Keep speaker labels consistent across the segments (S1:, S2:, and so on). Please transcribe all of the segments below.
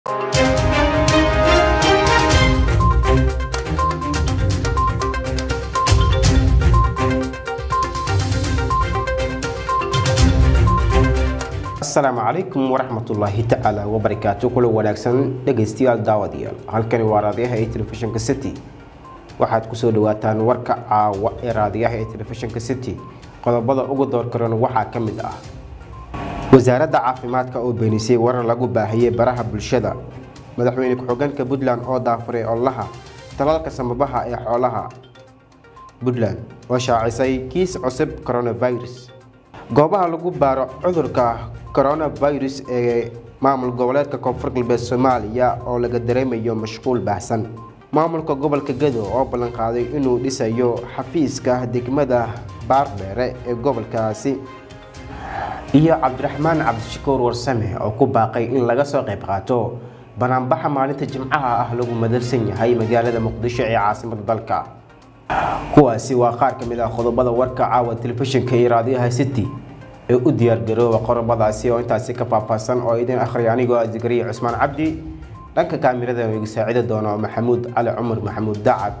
S1: asalaamu calaykum waraxmatullaahi tacaala wabarakaatu kula wanaagsan dhegaystayaal daawadayaal halkani waa raadiyaha ee telefishinka city waxaad kusoo dhawaataan warka caawa ee raadiyaha ee telefishinka city qodobada ugu doorkaran waxaa ka mid ah wasaaradda caafimaadka oo beenisay warar lagu baahiyey baraha bulshada madaxweyne ku-xigeenka puntland oo daafuray olaha talaalka samabaha ee xoolaha puntland oo shaacisay kiis cusub coronavirus goobaha lagu baaro cudurka coronavirus ee maamul goboleedka koonfur galbeed soomaaliya oo laga dareemayo mashquul baahsan maamulka gobolka gado oo ballanqaaday inuu dhisayo xafiiska degmada baardheere ee gobolkaasi iyo cabdiraxmaan cabdishakuur warsame oo ku baaqay in laga soo qayb qaato banaanbaxa maalinta jimcaha ah lagu madalsan yahay magaalada muqdisho ee caasimada dalka kuwaasi waa qaar ka mid ah qodobada warka caawa telefishinka iyo raadiyaha city ee u diyaargarooba qodobadaasi oo intaasi ka faahfaahsan oo idin akhriya anigoo ah zikariya cusmaan cabdi dhanka kaamirada iga saacidi doono maxamuud cali cumar maxamuud dacad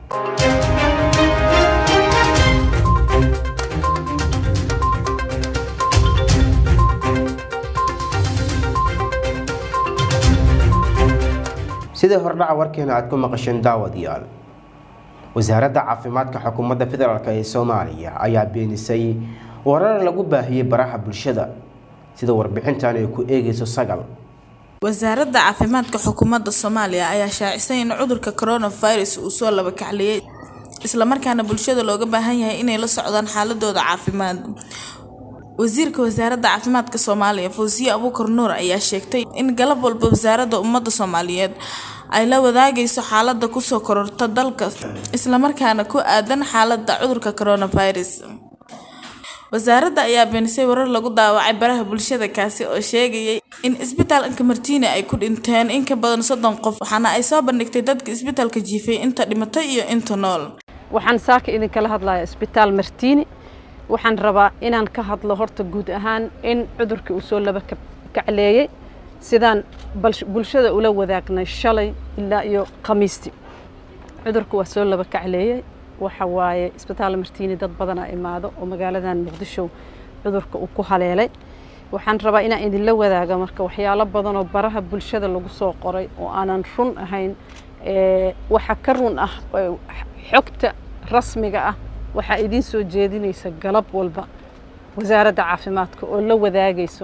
S1: sidai hordhaca warkeena aad ku maqasheen daawadayaal wasaaradda caafimaadka xukuumadda federaalk ee soomaaliya ayaa beenisay warar lagu baahiyey baraha bulshada sida warbixintan ay ku eegayso sagal
S2: wasaaradda caafimaadka xukuumadda soomaaliya ayaa shaacisay in cudurka coronavirus uu soo laba kacliyey islamarkaana bulshada looga baahan yahay inay la socdaan xaaladooda caafimaad wasiirka wasaaradda caafimaadka soomaaliya fawsiye abuukar nuur ayaa sheegtay in galab walba wasaaradda ummadda soomaaliyeed ay la wadaagayso xaalada kusoo kororta dalka islamarkaana ku aadan xaalada cudurka coronavirus wasaaradda ayaa beenisay warar lagu daawacay baraha bulshada kaasi oo sheegayay in isbitaalka martiini ay ku dhinteen in ka badan soddon qof waxaana ay soo bandhigtay dadka isbitaalka jiifay inta dhimatay iyo inta nool
S3: waxaan saaka idinkala hadlayaa isbitaal martiini waxaan rabaa inaan ka hadlo horta guud ahaan in cudurkii uu soo laba kacleeyey sidaan bulshada ula wadaagnay shalay ilaa iyo khamiistii cudurku waa soo laba kacleeyey waxa waaye isbitaal martiini dad badanaa imaado oo magaaladan muqdisho cudurka uu ku haleelay waxaan rabaa inaan idinla wadaaga marka waxyaalo badan oo baraha bulshada lagu soo qoray oo aanan run ahayn waxa ka run ah xogta rasmiga ah waxaa idiin soo jeedinaysa galab walba wasaaradda caafimaadka oo la wadaagayso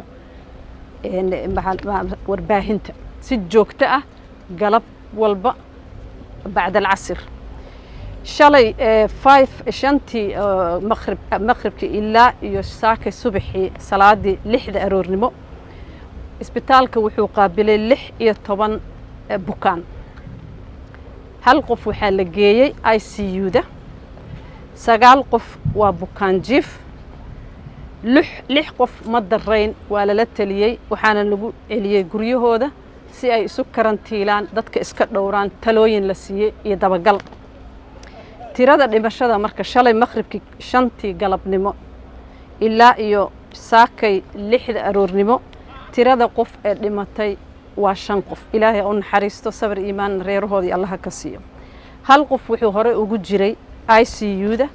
S3: warbaahinta si joogto ah galab walba bacda alcasir shalay five shantii maqrib maqribkii ilaa iyo saakay subaxii salaadii lixda aroornimo isbitaalka wuxuu qaabilay lix iyo toban bukaan hal qof waxaa la geeyey i c u-da sagaal qof waa bukaan jiif lix qof ma darayn waa lala teliyey waxaana lagu celiyey guryahooda si ay isu karantiilaan dadka iska dhowraan talooyin la siiyey iyo dabagal tirada dhimashada marka shalay maqribkii shantii galabnimo ilaa iyo saakay lixda aroornimo tirada qof ee dhimatay waa shan qof ilaahay u naxariisto sabar iimaan reerahoodii allaha ka siiyo hal qof wuxuu horey ugu jiray i c u-da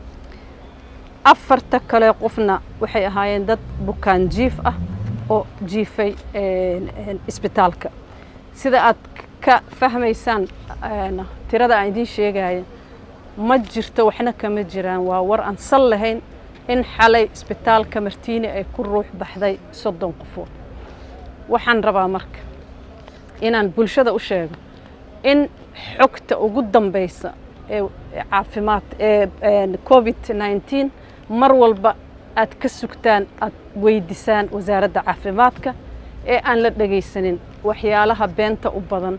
S3: afarta kale qofna waxay ahaayeen dad bukaan jiif ah oo jiifay isbitaalka sida aad ka fahmaysaan tirada aan idiin sheegaya ma jirto waxna kama jiraan waa war aan sal lahayn in xalay isbitaalka martiini ay ku ruux baxday soddon qofood waxaan rabaa marka inaan bulshada u sheego in xogta ugu dambaysa ee caafimaad ee covid nineteen mar walba aad ka sugtaan aad weydisaan wasaaradda caafimaadka ee aan la dhegaysanin waxyaalaha beenta u badan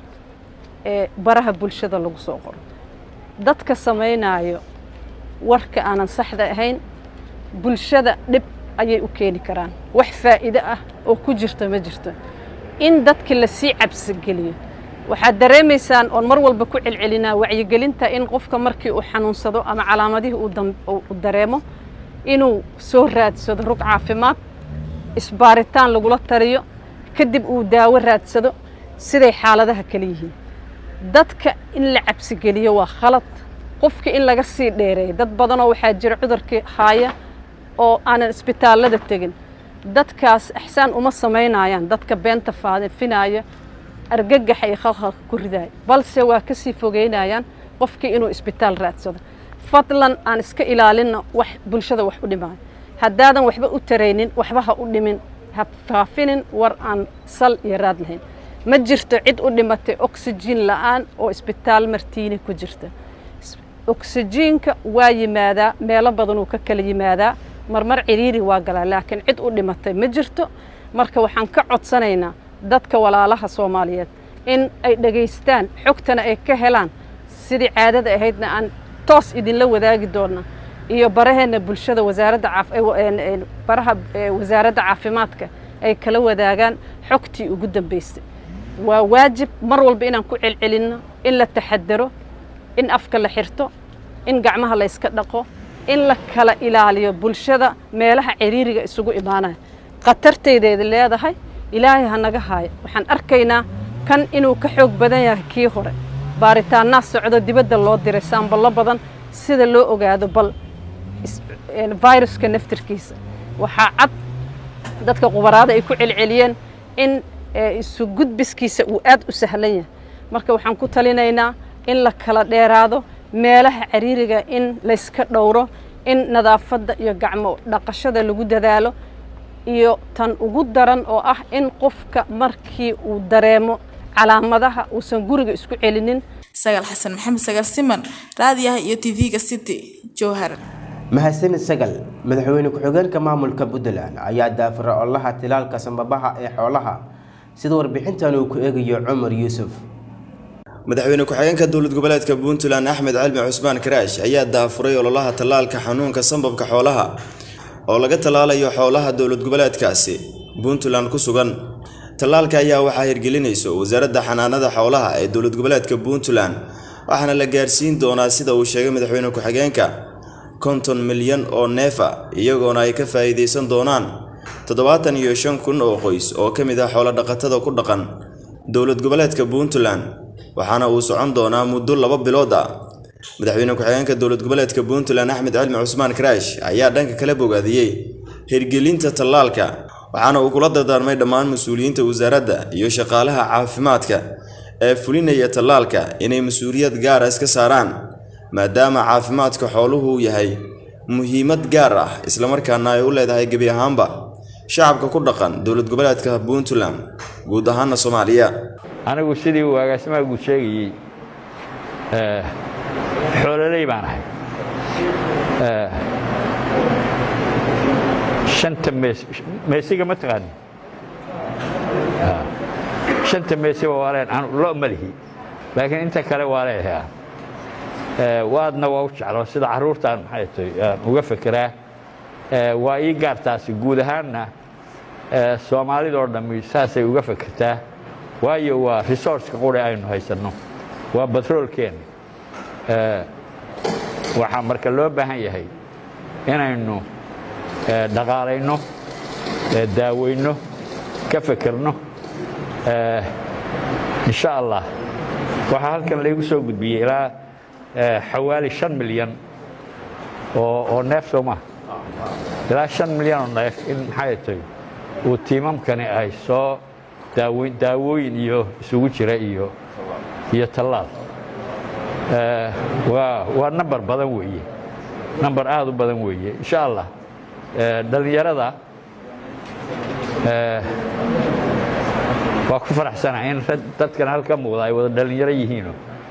S3: ee baraha bulshada lagu soo qoro dadka samaynayo warka aanan saxda ahayn bulshada dhib ayay u keeni karaan wax faa'iido ah oo ku jirta ma jirto in dadka lasii cabsigeliyo waxaad dareemaysaan oon mar walba ku celcelinaa wacyigelinta in qofka markii uu xanuunsado ama calaamadihii uu dareemo inuu soo raadsado rug caafimaad isbaaritaan lagula taliyo kadib uu daawo raadsado siday xaaladaha kale yihiin dadka in la cabsigeliyo waa khalad qofka in laga sii dheereeyo dad badanoo waxaa jira cudurkii haaya oo aanan isbitaallada tegin dadkaas ixsaan uma samaynayaan dadka beenta faafinaya argagaxa iyo khalkhalka ku ridaaya balse waa ka sii fogeynayaan qofkii inuu isbitaal raadsado fadlan aan iska ilaalinno wax bulshada wax u dhimaayo haddaadan waxba u taraynin waxba ha u dhimin ha faafinin war aan sal iyo raad lahayn ma jirto cid u dhimatay oxygen la'aan oo isbitaal martiini ku jirta oxygenka waa yimaadaa meelo badanuu ka kala yimaadaa marmar ciriiri waa galaa laakiin cid u dhimatay ma jirto marka waxaan ka codsanaynaa dadka walaalaha soomaaliyeed in ay dhegaystaan xogtana ay ka helaan sidii caadada ahaydna aan toos idinla wadaagi doona iyo baraheenna bulshada wasaaradda baraha wasaaradda caafimaadka ay kala wadaagaan xogtii ugu dambaysay waa waajib mar walba inaan ku celcelinno in la taxadaro in afka la xirto in gacmaha la yska dhaqo in la kala ilaaliyo bulshada meelaha ciriiriga isugu imaanaya khatartaydeeda leedahay ilaahay ha naga haayo waxaan arkaynaa kan inuu ka xoog badan yahay kii hore baaritaannaa socdo dibadda loo diray saamballo badan sida loo ogaado bal viruska naftirkiisa waxaa cad dadka qubaraada ay ku celceliyeen in isu gudbiskiisa uu aad u sahlan yahay marka waxaan ku talinaynaa in la kala dheeraado meelaha cariiriga in layska dhowro in nadaafadda iyo gacmo dhaqashada lagu dadaalo iyo tan ugu daran oo ah in qofka markii uu dareemo calaamadaha uusan guriga isku celinin
S2: sagaal xasan maxamed sagaal siman raadiyaha iyo tv-ga city jowhar
S1: mahadsanid sagal madaxweyne ku-xigeenka maamulka puntland ayaa daafira olaha tilaalka sambabaha ee xoolaha sida warbixintan uu ku eegayo cumar yuusuf
S4: madaxweyne ku-xigeenka dowlad goboleedka puntland axmed calmi cusmaan karaash ayaa daafuray ololaha tallaalka xanuunka sambabka xoolaha oo laga tallaalayo xoolaha dowlad goboleedkaasi puntland ku sugan tallaalka ayaa waxaa hirgelinayso wasaaradda xanaanada xoolaha ee dowlad goboleedka puntland waxaana la gaarsiin doonaa sida uu sheegay madaxweyne ku-xigeenka konton milyan oo neefa iyagoona ay ka faa'iidaysan doonaan toddobaatan iyo shan kun oo qoys oo ka mid ah xoolo dhaqatada ku dhaqan dowlad goboleedka puntland waxaana uu socon doonaa muddo laba bilood ah madaxweyne ku-xigeenka dowlad goboleedka puntland axmed cilmi cusmaan karaash ayaa dhanka kala bogaadiyey hirgelinta tallaalka waxaana uu kula dardaarmay dhammaan mas-uuliyiinta wasaaradda iyo shaqaalaha caafimaadka ee fulinaya tallaalka inay mas-uuliyad gaara iska saaraan maadaama caafimaadka xooluhu uu yahay muhiimad gaar ah islamarkaana ay u leedahay gebi ahaanba shacabka ku dhaqan dowlad goboleedka puntland guud ahaana soomaaliya
S5: anigu sidii uu agaasimaha guud sheegayey xoololey baan ahay shanta mees meesiga ma taqaani shanta meesiba waa leen anu lo ma lihi laakiin inta kale waa leeyahay waadna waa u jeclo sida carruurtaan maxay tahay aan uga fekeraa waa ii gaartaasi guud ahaanna soomaalidoo dhammi saasay uga fekertaa waayo waa resourceka quri aynu haysanno waa batroolkeenna waxaa marka loo baahan yahay inaynu dhaqaalayno daaweyno ka fekerno insha allah waxaa halkan laygu soo gudbiyey ilaa xawaali shan milyan oo neef soo maha ilaa shan milyan oo neef in maxay tahay uu tiimamkani ay soo daawooyin iyo isugu jira iyo iyo tallaal waa waa namber badan weeye namber aad u badan weeye insha allah dhallinyarada waa ku faraxsanahay in dadkan halka muuqda ay wada dhallinyaro yihiino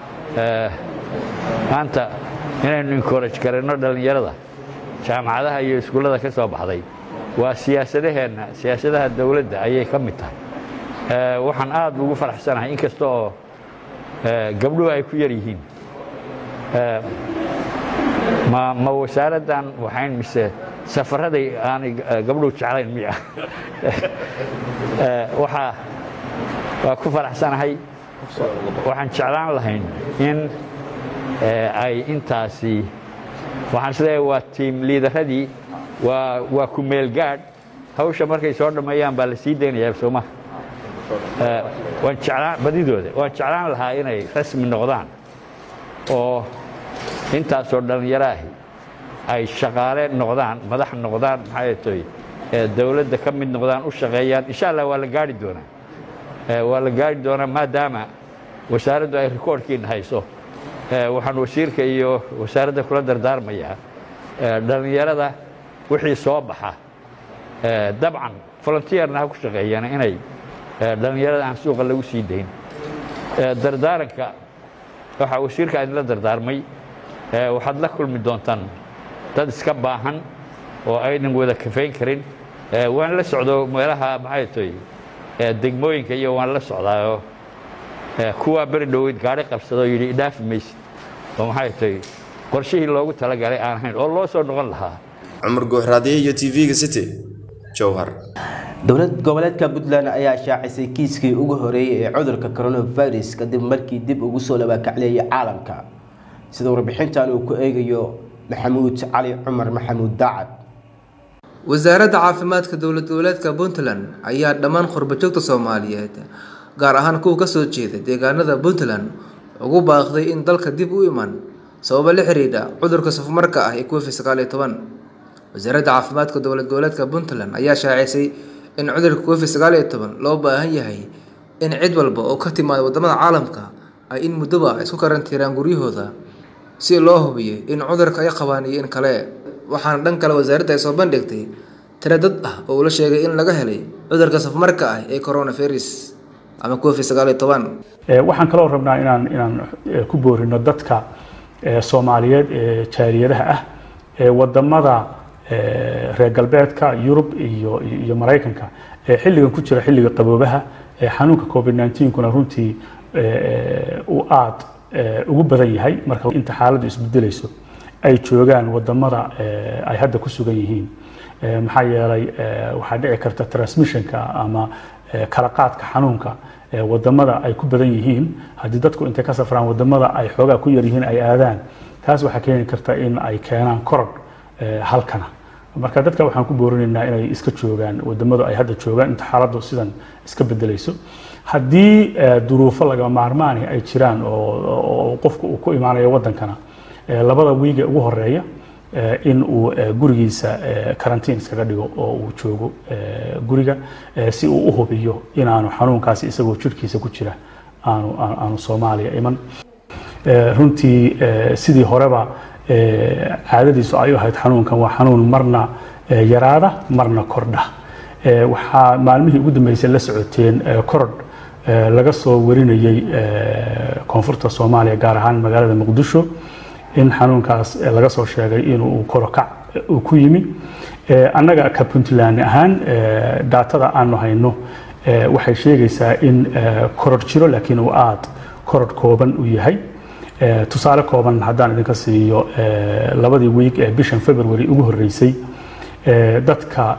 S5: maanta inaynu encourage karayno dhallinyarada jaamacadaha iyo iskuullada ka soo baxday waa siyaasadaheenna siyaasadaha dowladda ayay ka mid tahay waxaan aad ugu faraxsanahay in kasta oo gabdhuhu ay ku yar yihiin ma ma wasaaraddan waxayn mise safaraday aanay gabdhuhu jeclayn miya waxaa waa ku faraxsanahay waxaan jeclaan lahayn in ay intaasi waxaan isleeyahay waa tiim liidaradii waa waa ku meel gaadh hawsha markay soo dhammeeyaan baa la sii daynayaa sooma waan jeclaan badidooda waan jeclaan lahaa inay rasmi noqdaan oo intaasoo dhallinyaraahi ay shaqaale noqdaan madax noqdaan maxay toy dowladda ka mid noqdaan u shaqeeyaan insha allah waa la gaari doonaa waa la gaari doonaa maadaama wasaaraddu ay rikoorhkiina hayso waxaan wasiirka iyo wasaaradda kula dardaarmayaa dhallinyarada wixii soo baxa dabcan volunteerna ha ku shaqeeyaan inay dhallinyarada aan suuqa lagu sii dayn dardaaranka waxaa wasiirka idinla dardaarmay waxaad la kulmi doontaan dad iska baahan oo aynan wada kafayn karin waan la socdo meelaha maxay toy degmooyinka iyo waan la socdaayoo kuwaa beri dhoweyd gaari qabsadoo yidhi idhaafi maysid oo maxay toy qorshihii loogu talagalay aan ahayn oo loo soo noqon lahaa
S4: cumar guuxraadiye iyo tv-ga city jowhar
S1: dowlad goboleedka puntland ayaa shaacisay kiiskii ugu horeeyey ee cudurka coronavirus kadib markii dib ugu soo labaakacleeyay caalamka sida warbixintan uu ku eegayo maxamuud cali cumar maxamuud daacad
S6: wasaaradda caafimaadka dowlad goboleedka puntland ayaa dhammaan qurbajoogta soomaaliyeed gaar ahaan kuwa kasoo jeeda deegaanada puntland ugu baaqday in dalka dib u iman sababo la xiriidha cudurka safmarka ah ee covid sagaal iyo toban wasaaradda caafimaadka dowlad goboleedka puntland ayaa shaacisay in cudurka covid sagaal iyo toban loo baahan yahay in cid walba oo ka timaada wadamada caalamka ay in muddoba isku karantiiraan guryahooda si loo hubiyo in cudurka ay qabaan iyo in kale waxaana dhan kale wasaaradda ay soo bandhigtay tiro dad ah oo ula sheegay in laga helay cudurka safmarka ah ee coronavirus ama covid sagaal iyo toban
S7: waxaan kaloo rabnaa inaan inaan ku boorino dadka soomaaliyeed ee jaaliyadaha ah ee wadamada reer galbeedka yurub iyo iyo maraykanka ee xilligan ku jira xilliga qaboobaha ee xanuunka covid 19 kuna runtii uu aad ugu badan yahay marka inta xaaladdu isbedelayso ay joogaan wadamada ay hadda ku sugan yihiin maxaa yeelay waxaa dhici karta transmissionka ama kala qaadka xanuunka wadamada ay ku badan yihiin haddii dadku intay ka safraan wadamada ay xoogaa ku yar yihiin ay aadaan taas waxaa keeni karta in ay keenaan korodh halkana marka dadka waxaan ku boorinaynaa inay iska joogaan wadamadu ay hadda joogaan inta xaaladdu sidan iska bedelayso haddii duruufo laga maarmaani ay jiraan oo qofku uu ku imaanayo wadankana labada wiige ugu horeeya in uu gurigiisa karantiin iskaga dhigo oo uu joogo guriga si uu u hubiyo inaanu xanuunkaasi isagoo jirkiisa ku jira aanu aanu soomaaliya iman runtii sidii horeba caadadiisu ay u ahayd xanuunkan waa xanuun marna yaraada marna kordha waxaa maalmihii ugu dambeysay la socoteen korodh laga soo warinayay koonfurta soomaaliya gaar ahaan magaalada muqdisho in xanuunkaas laga soo sheegay inuu korokac uu ku yimi annaga ka puntland ahaan daatada aanu hayno waxay sheegaysaa in korodh jiro laakiin uu aad korodh kooban u yahay tusaale kooban haddaan idinka siiyo labadii wiig ee bishan february ugu horreysay dadka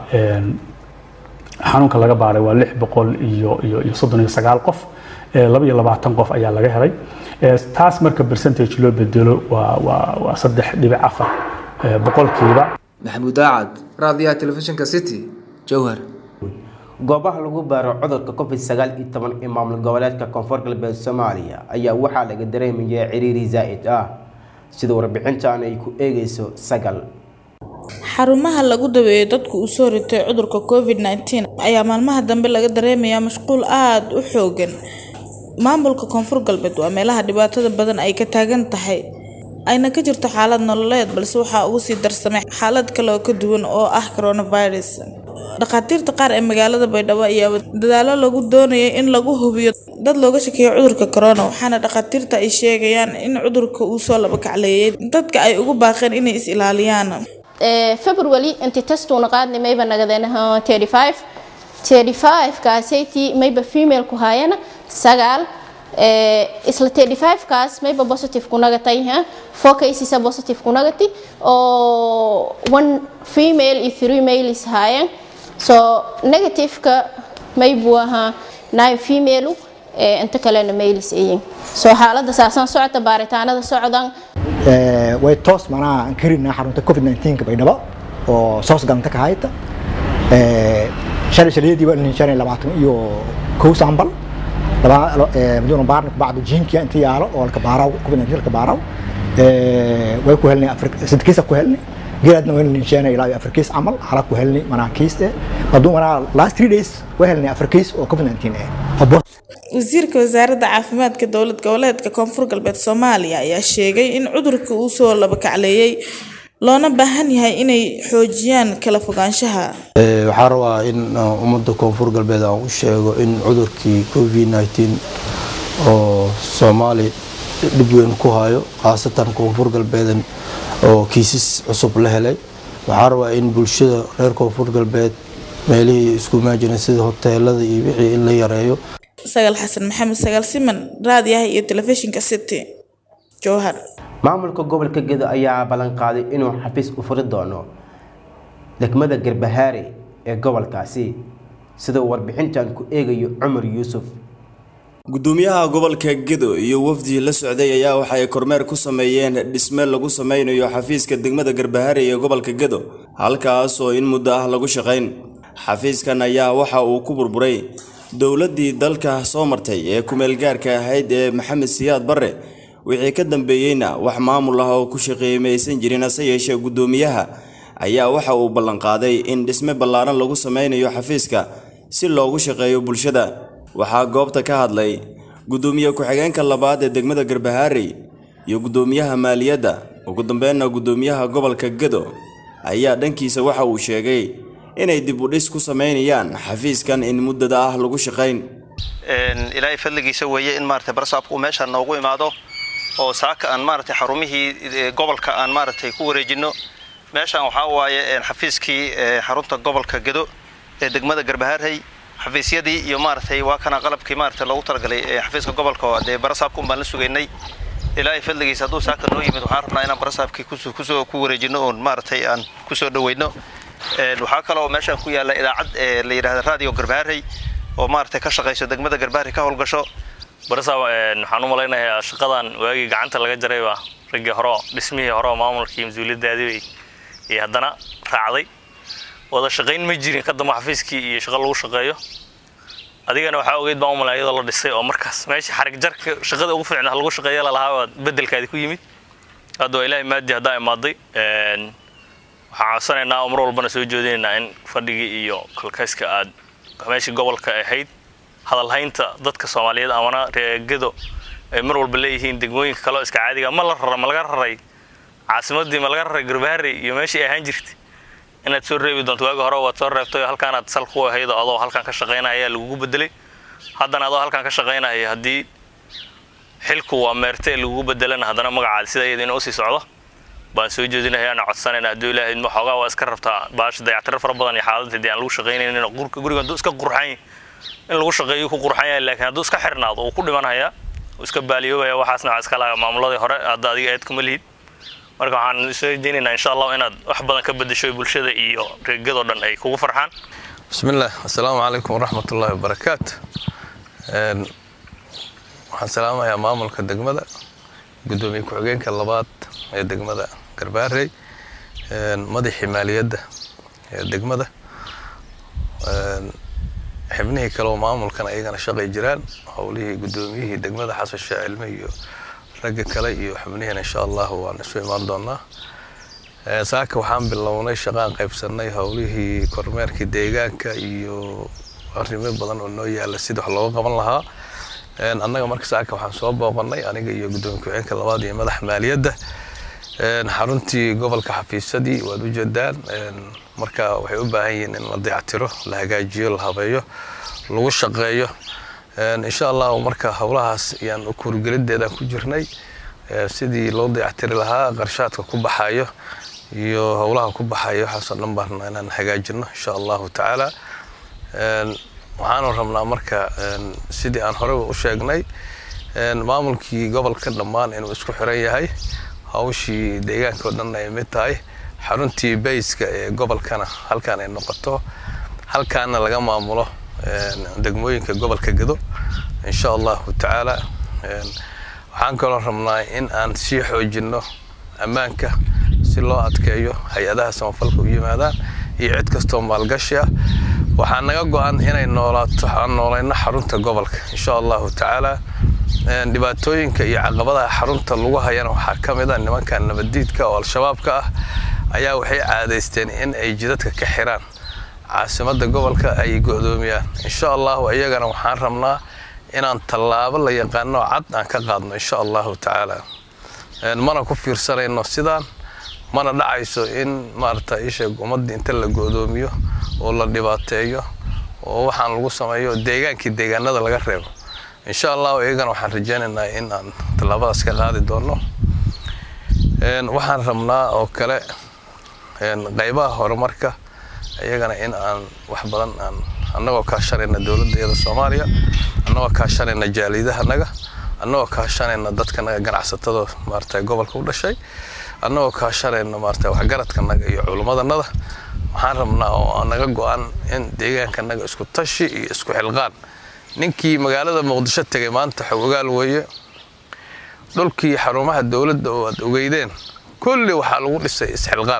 S7: xanuunka laga baaray waa lix boqol iyo iyo iyo soddon iyo sagaal qof laba iyo labaatan qof ayaa laga helay taas marka percentage loo bedelo waa waa waa saddex dhibic afar boqolkiiba
S6: maxamuud daacad raadiyaha telefishinka city jowhar
S1: goobaha lagu baaro cudurka covid sagaal iyo toban ee maamul goboleedka koonfur galbeed soomaaliya ayaa waxaa laga dareemaya ciriiri zaa'id ah sida warbixintan ay ku eegayso sagal
S2: xarumaha lagu daweeyo dadku uu soo ritay cudurka covid 19 ayaa maalmaha dambe laga dareemayaa mashquul aada u xoogan maamulka koonfur galbeed waa meelaha dhibaatada badan ay ka taagan tahay ayna ka jirto xaalad nololeed balse waxaa ugu sii darsamay xaalad kale oo ka duwan oo ah coronavirus dhakhaatiirta qaar ee magaalada baydhabo ayaa dadaalo lagu doonayay in lagu hubiyo dad looga shakeeyo cudurka corona waxaana dhakhaatiirta ay sheegayaan in cudurka uu soo labakacleeyay dadka ay ugu baaqeen inay is ilaaliyaan
S8: february inti testuuna qaadnay mayba nagadeenaha 35 35 kaasaytii mayba female ku haayana sagaal isla 35 kaas mayba positive ku nagatay ha four cases are positive ku nagati oo one female iyo three male is haayeen so negative ka maybu ahaa nine female inta kalena males ayin so xaaladda saasan socota baaritaanada socdaan
S9: way toos manaa aan karinaa xarunta covid 19 baydhabo oo soos galanta ka hayta shalay shalayadii waa nin shan iyo labaatan iyo kow sambal laba maduuna baarna kubacdu jiinkiya inta yaalo oo laka baaraw covid 19 laka baaraw way ku helnay sadkiisa ku helnay geedna way ninsheena ilaa afar kiis camal hala ku helnay manaa kiis eh haduu manaa last 3 days way helnay afar kiis oo covid 19 eh
S2: wasiirka wasaaradda caafimaadka dowlad goboleedka koonfur galbeed soomaaliya ayaa sheegay in cudurka uu soo labakacleeyay loona baahan yahay inay xoojiyaan kala fogaanshaha
S10: waxaa rabaa in ummadda koonfur galbeed aan u sheego in cudurkii covid 19 oo soomaali dhib weyn ku hayo khaasatan koonfur galbeedan oo kiisas cusub la helay waxaa rabaa in bulshada reer koonfur galbeed meelihii isku imaajina sida hoteelada iyo wixii in la yareeyo
S2: sagaal xasan maxamed sagaal siman raadiyaha iyo telefishinka city jowhar
S1: maamulka gobolka gedo ayaa ballan qaaday inuu xafiis u furi doono degmada garbahaare ee gobolkaasi sida warbixintan ku eegayo cumar yuusuf
S4: gudoomiyaha gobolka gedo iyo wafdi la socday ayaa waxa ay kormeer ku sameeyeen dhisme lagu sameynayo xafiiska degmada garbahaare ee gobolka gedo halkaas oo in muddo ah lagu shaqayn xafiiskan ayaa waxa uu ku burburay dowladdii dalka soo martay ee kumeelgaarka ahayd ee maxamed siyaad barre wixii ka dambeeyeyna wax maamul ah oo ku shaqeeyey maysan jirin hase yeeshee guddoomiyaha ayaa waxa uu ballanqaaday in dhisme ballaaran lagu sameynayo xafiiska si loogu shaqeeyo bulshada waxaa goobta ka hadlay guddoomiye ku-xigeenka labaad ee degmada garbahaarey iyo guddoomiyaha maaliyadda ugu dambeynna guddoomiyaha gobolka gedo ayaa dhankiisa waxa uu sheegay inay dib u dhis ku sameynayaan xafiiskan in muddada ah lagu shaqayn
S11: ilaahay fadligiisa weeye in maaragtay barsaabku uu meeshaan noogu imaado oo saaka aan maaragtay xarumihii gobolka aan maaragtay ku wareejinno meeshaan waxaa waaye xafiiskii xarunta gobolka gedo ee degmada garbahaarhay xafiisyadii iyo maaragtay waa kana qalabkii maaragtay loogu talagalay xafiiska gobolka dee barasaabka un baan la sugaynay ilaahay fadligiisa hadduu saaka noo yimid waxaan rabnaa inaan barasaabkii kusoo ku wareejinno oon maaragtay aan kusoo dhaweyno waxaa kaloo meeshaan ku yaalla idaacad la yidhahda radio garbaharey oo maaragtay ka shaqayso degmada garbaharey ka howlgasho
S12: barasaab waxaan u malaynayaa shaqadan waagii gacanta laga jarayba raggii hore dhismihii hore maamulkii mas-uuliyaddaadii iyo haddana raacday wada shaqayn ma jirin ka dambe xafiiskii iyo shaqo lagu shaqeeyo adigana waxaa ogeyd baan u malay iyadoo la dhisay oo markaas meeshii xarig jarka shaqada ugu fiicnaa lagu shaqeeya lalahaa waa bedelkaadi ku yimid hadda waa ilaahay maadi haddaa imaaday waxaan codsanaynaa oo mar walbana soo jeedinaynaa in fadhigii iyo kalkayska aad meeshii gobolka ahayd hadalhaynta dadka soomaaliyeed amana reegado ay mar walba leeyihiin degmooyinka kaleo iska caadiga ma la rara ma laga raray caasimadii ma laga raray garbaharey iyo meeshii ahaan jirtay inaad soo reebi doonto waagi hore waad soo reebtay oo halkaanaad sal ku ahayd oo adoo halkan ka shaqaynaya ayaa lagugu bedelay haddana adoo halkan ka shaqaynaya haddii xilku waa meerte ee lagugu bedelana haddana magacaada sida iyada inuu usii socdo baan soo jeedinaya ana codsanayna hadduu ilaahay idmo xoogaa waa iska rabtaa baasha dayactiro fara badan iyo xaaladda haddii aan lagu shaqaynaynin gurka guriga hadduu iska qurxan in lagu shaqeeyo ku qurxan yahay laakiin hadduu iska xirnaado uu ku dhimanaya uu iska baaliyoobaya waxaasna waxaa iska laga maamuladii hore hadda adiga eed kuma lihid marka waxaan soo jeedinaynaa insha allah inaad wax badan ka bedesho bulshada iyo reegadoo dhan ay kugu farxaan
S13: bismillaah assalaamu calaykum waraxmatullaahi wabarakaatu waxaan salaamayaa maamulka degmada guddoomiye ku-xigeenka labaad ee degmada garbaarey madaxii maaliyadda ee degmada xibnihii kale oo maamulkan ayagana shaqay jiraan howlihii guddoomiyihii degmada xasan sheeh cilme iyo ragga kale iyo xubnihiina insha allah waan isu imaan doonaa saaka waxaan bilownay shaqaan qaybsanay howlihii kormeerkii deegaanka iyo arrimo badan oo noo yaala sida wax looga qaban lahaa annaga marka saaka waxaan soo booqanay aniga iyo guddoomiye ku-xigeenka labaad iyo madaxa maaliyadda xaruntii gobolka xafiisadii waad u jeedaan marka waxay u baahan yihiin in la dayactiro la hagaajiyo la habeeyo lagu shaqeeyo insha allah marka howlahaas ayaan kurgelideedaan ku jirnay sidii loo dayactiri lahaa qarshaadka ku baxayo iyo howlaha ku baxayo waxaasoo dhan baan rabnaa inaan hagaajino insha allahu tacaala waxaanu rabnaa marka sidii aan horeba u sheegnay maamulkii gobolka dhammaan inuu isku xiran yahay hawshii deegaanka oo dhan ay mid tahay xaruntii bayska ee gobolkana halkaan ay noqoto halkaana laga maamulo degmooyinka gobolka gedo insha allahu tacaala waxaan kaloo rabnaa in aan sii xoojinno ammaanka si loo adkeeyo hay-adaha samafalka u yimaadaan iyo cid kastoo maalgashi ah waxaa naga go-an inay noolaato aan noolayno xarunta gobolka insha allahu tacaala dhibaatooyinka iyo caqabadaha xarunta lagu hayana waxaa ka mid a nimanka nabaddiidka oo al-shabaabka ah ayaa waxay caadaysteen in ay jidadka ka xiraan caasimadda gobolka ay go'doomiyaan insha allahu iyagana waxaan rabnaa inaan tallaabo la yaqaano cad aan ka qaadno insha allahu tacaala mana ku fiirsanayno sidaan mana dhacayso in maarata isheeg ummadda inta la go'doomiyo oo la dhibaateeyo oo waxaan lagu sameeyo deegaankii deegaanada laga reebo insha allahu iyagana waxaan rajaynaynaa in aan tallaabadaas ka qaadi doono waxaan rabnaa oo kale qaybaha horumarka iyagana in aan wax badan aan annagoo kaashanayna dowladda iyada soomaaliya annagoo kaashanayna jaalidahanaga annagoo kaashanayna dadkanaga ganacsatada maarata gobolka u dhashay annagoo kaashanayna maarata waxgaradkanaga iyo culummadanada waxaan rabnaa oo naga go-an in deegaankanaga isku tashi iyo isku xilqaan ninkii magaalada muqdisho tegay maanta xog ogaal weeye dhulkii xarumaha dowladda oo aad ogeydeen kulli waxaa lagu dhisay isxilqaan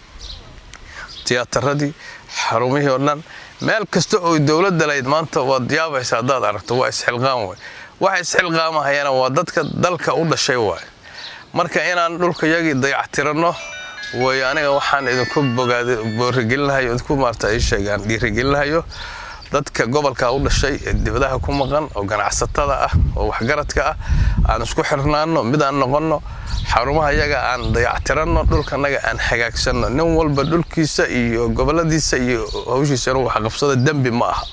S13: tiyaataradii xarumihii oo dhan meel kasta oo dowladda lahayd maanta waad yaabaysa haddaad aragto waa isxilqaan wey waxa isxilqaamahayana waa dadka dalka u dhashay waay marka inaan dhulka yagii dayactiranno way aniga waxaan idinku boorigelinahayo idinku maarta ii sheegaan dhiirigelinahayo dadka gobolka u dhashay ee dibadaha ku maqan oo ganacsatada ah oo waxgaradka ah aan isku xirnaano mid aan noqonno xarumaha yaga aan dayactiranno dhulkanaga aan hagaagsanno nin walba dhulkiisa iyo goboladiisa iyo hawshiisa inuu waxqabsado dembi ma aha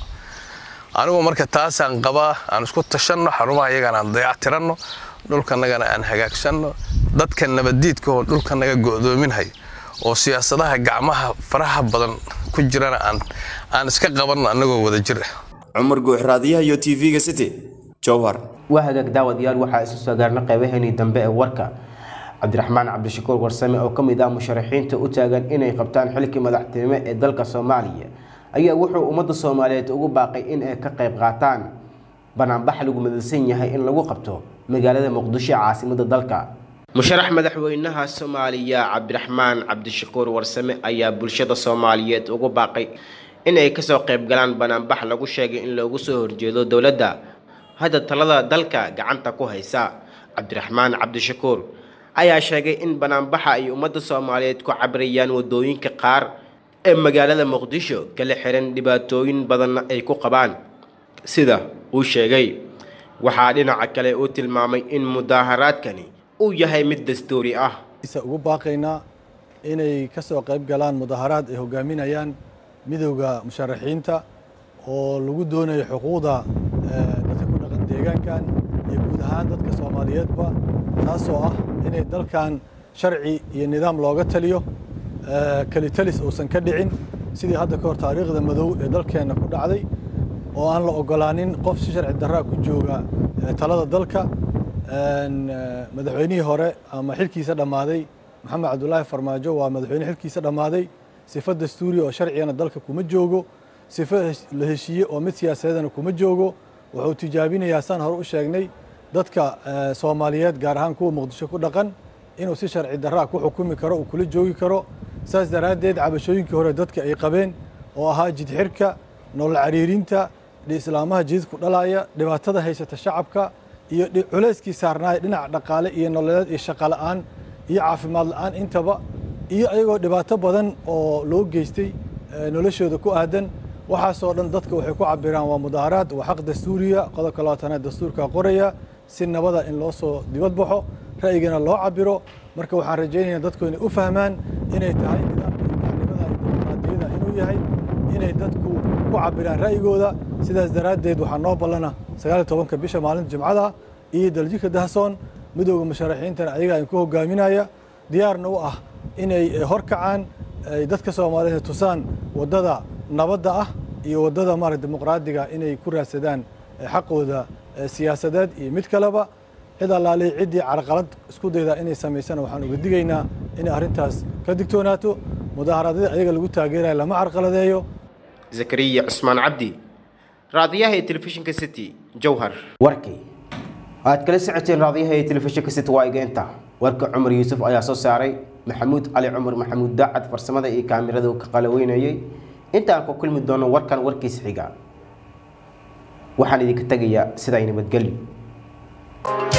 S13: anigu marka taasaan qabaa aan isku tashanno xarumaha yagana aan dayactiranno dhulkanagana aan hagaagsanno dadka nabaddiidka oo dhulkanaga go'doominhayo oo siyaasadaha gacmaha faraha badan ku jirana aan aan iska qabanno annagoo wada jir ah
S4: cumar guux raadiyaha iyo tv-ga city jowhar
S1: waa hagaag daawadayaal waxaa isu soo gaarna qeybaheenii dambe ee warka cabdiraxmaan cabdishakuur warsame oo ka mid ah musharaxiinta u taagan inay qabtaan xilkii madaxtinimo ee dalka soomaaliya ayaa wuxuu ummadda soomaaliyeed ugu baaqay in ay ka qayb qaataan banaanbax lagu madalsan yahay in lagu qabto magaalada muqdisho ee caasimada dalka musharax madaxweynaha soomaaliya cabdiraxmaan cabdishakuur warsame ayaa bulshada soomaaliyeed ugu baaqay in ay kasoo qayb galaan banaanbax lagu sheegay in loogu soo horjeedo dowladda hadda talada dalka gacanta ku haysa cabdiraxmaan cabdishakuur ayaa sheegay in banaanbaxa ay ummadda soomaaliyeed ku cabirayaan wadooyinka qaar ee magaalada muqdisho kala xiran dhibaatooyin badanna ay ku qabaan sida uu sheegay waxaa dhinaca kale uu tilmaamay in mudaaharaadkani uu yahay mid dastuuri ah
S14: ugu baaqaynaa inay ka soo qayb galaan mudaharaad ay hogaaminayaan midowda musharaxiinta oo lagu doonayo xuquuqda dadka ku dhaqan deegaankan iyo guud ahaan dadka soomaaliyeedba taasoo ah inay dalkan sharci iyo nidaam looga taliyo kelitalis uusan ka dhicin sidii hadda ka hor taariikhda madow ee dalkeenna ku dhacday oo aan la ogolaanin qof si sharci darraa ku jooga talada dalka madaxweynihii hore ama xilkiisa dhammaaday maxamed cabdulaahi farmaajo waa madaxweyne xilkiisa dhammaaday sifo dastuuri oo sharcigana dalka kuma joogo sifo la heshiiye oo mid siyaasadeedana kuma joogo wuxuu tijaabinayaa saan hore u sheegnay dadka soomaaliyeed gaar ahaan kuwa muqdisho ku dhaqan inuu si sharci darraa ku xukumi karo uu kula joogi karo saas daraaddeed cabashooyinkii hore dadka ay qabeen oo ahaa jidxirka nolol cariirinta islaamaha jididku dhalaaya dhibaatada haysata shacabka iyo culayskii saarnaaya dhinaca dhaqaale iyo nololeed iyo shaqo la'aan iyo caafimaad la'aan intaba iyo ayagoo dhibaato badan oo loo geystay noloshooda ku aadan waxaasoo dhan dadka waxay ku cabiraan waa mudaaharaad waa xaq dastuuriya qodobka labaatanaad dastuurka qoraya si nabada in loo soo dibad baxo ra'yigana loo cabiro marka waxaan rajaynayaa dadku inay u fahmaan inay tahay nidaamka madaxnimada iyo dimuqraadiyada inuu yahay inay dadku ku cabiraan ra'yigooda sidaas daraaddeed waxaa noo ballana sagaal iyo tobanka bisha maalinta jimcada iyo daljirka dahsoon midowda musharaxiintana ayagaa idinku hogaaminaya diyaarna u ah inay horkacaan ay dadka soomaaliyeed tusaan waddada nabadda ah iyo waddada maarata dimuqraadiga inay ku raadsadaan xaqooda siyaasadeed iyo mid kaleba cid allaalihi ciddii carqalad isku dayda inay samaysana waxaan uga digaynaa inay arrintaas ka digtoonaato mudaaharaadyada ayaga lagu taageeraya lama carqaladeeyo
S1: zakariya cusmaan cabdi raadiyaha ee telefishinka city jowhar warkii aad kala socoteen raadiyaha ee telefishinka city waa igeenta warka cumar yuusuf ayaa soo saaray maxamuud cali cumar maxamuud daacad farsamada iyo kaamirada uu ka qalaweynayay intaan ku kulmi doono warkan warkiisa xiga waxaan idinka tegayaa sidaa nabadgelyo